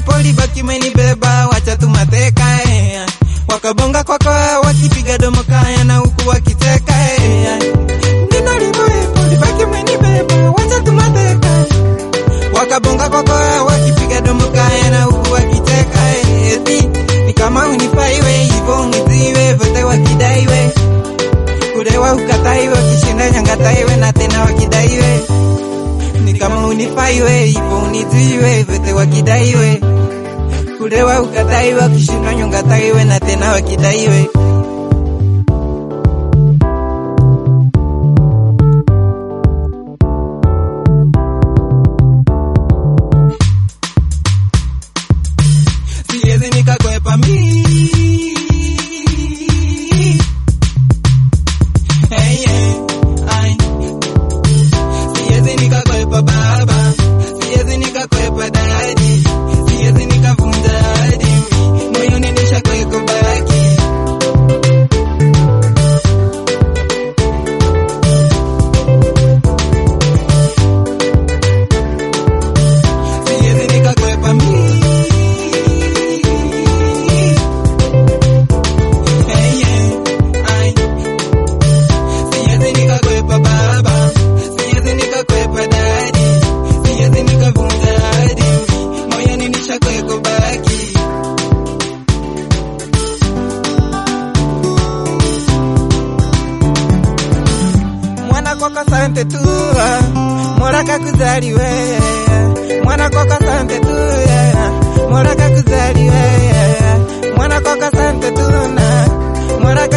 poli baki menibeba wacha tu mateka eh. wakabonga kwako wakipiga domo kaya na huku wakiteka eh. ninalipo eh, poli baki menibeba wacha tu mateka wakabonga kwako wakipiga domo kaya na huku wakiteka eh. eti ni kama unifaiwe hivyo uniziwe vote wakidaiwe kulewa ukataiwe wakishinda nyangataiwe na tena wakidaiwe ni kama unifaiwe hivyo uniziwe vote wakidaiwe kulewa ukataiwe wakishinda nyongataiwe na tena wakidaiwe siwezi nikakwepa mi Hey, yeah, ay. Siwezi nikakwepa baba, siwezi nikakwepa dadi, siwezi nikavunja hadi moyoni nishakweko baki. Siwezi nikakwepa mi Hey, yeah, ay. Siwezi nikakwepa baba, siwezi nikakwepa dadi, siwezi nikavunja hadi moyoni nishakweko baki. mwana kwako sante tu mola kakuzali we mwana kwako sante tu mola kakuzali we mwana kwako sante tu na mola